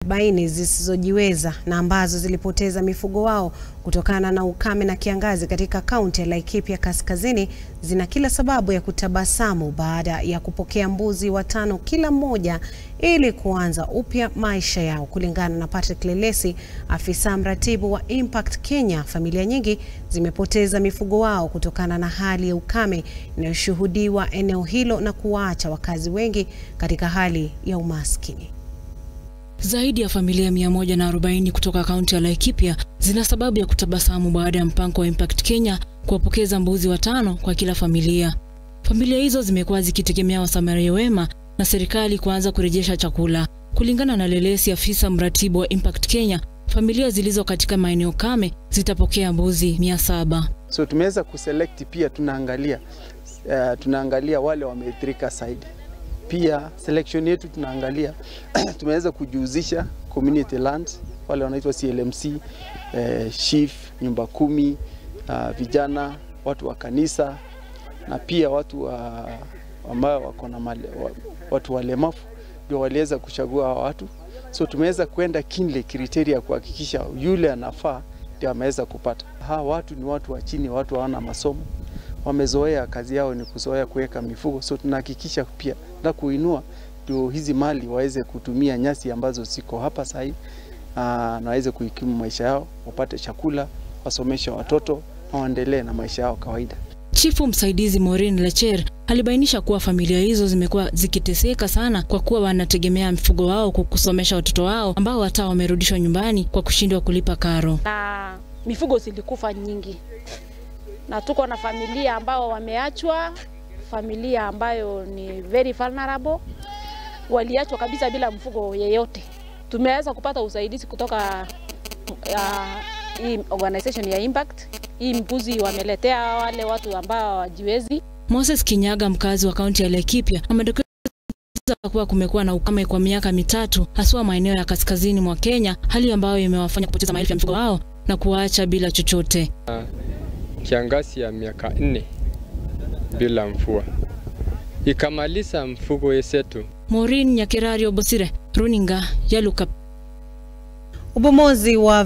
arobaini zisizojiweza na ambazo zilipoteza mifugo wao kutokana na ukame na kiangazi katika kaunti ya Laikipia Kaskazini zina kila sababu ya kutabasamu baada ya kupokea mbuzi watano kila mmoja ili kuanza upya maisha yao. Kulingana na Patrick Lelesi, afisa mratibu wa Impact Kenya, familia nyingi zimepoteza mifugo wao kutokana na hali ya ukame inayoshuhudiwa eneo hilo na kuwaacha wakazi wengi katika hali ya umaskini. Zaidi ya familia 140 kutoka kaunti ya Laikipia zina sababu ya kutabasamu baada ya mpango wa Impact Kenya kuwapokeza mbuzi watano kwa kila familia. Familia hizo zimekuwa zikitegemea wasamaria wema na serikali kuanza kurejesha chakula. Kulingana na Lelesi, afisa mratibu wa Impact Kenya, familia zilizo katika maeneo kame zitapokea mbuzi 700. So tumeweza kuselect pia, tunaangalia uh, tunaangalia wale wameathirika zaidi pia selection yetu tunaangalia tumeweza kujihusisha community lands, wale wanaitwa CLMC, eh, chief nyumba kumi, uh, vijana, watu wa kanisa na pia watu wa, ambao wako na wa, watu walemavu ndio waliweza kuchagua hawa watu. So tumeweza kwenda kinle kriteria kuhakikisha yule anafaa ndio ameweza kupata. Hawa watu ni watu wa chini, watu hawana masomo wamezoea kazi yao ni kuzoea kuweka mifugo, so tunahakikisha pia na kuinua ndio hizi mali waweze kutumia nyasi ambazo ziko hapa sahii, na waweze kuikimu maisha yao, wapate chakula, wasomeshe watoto na waendelee na maisha yao kawaida. Chifu msaidizi Maureen Lecher alibainisha kuwa familia hizo zimekuwa zikiteseka sana kwa kuwa wanategemea mifugo wao kusomesha watoto wao ambao hata wamerudishwa nyumbani kwa kushindwa kulipa karo. Na mifugo zilikufa nyingi na tuko na familia ambao wameachwa, familia ambayo ni very vulnerable, waliachwa kabisa bila mfugo yeyote. Tumeweza kupata usaidizi kutoka uh, hii organization ya Impact. Hii mbuzi wameletea wale watu ambao hawajiwezi. Moses Kinyaga, mkazi wa kaunti ya Laikipia, amedokeza kuwa kumekuwa na ukame kwa miaka mitatu, haswa maeneo ya kaskazini mwa Kenya, hali ambayo imewafanya kupoteza maelfu ya mifugo wao na kuwaacha bila chochote. Uh, kiangazi ya miaka nne bila mvua ikamaliza mfugo yetu. Maureen Nyakerario Bosire, runinga ya Luka. Ubomozi wa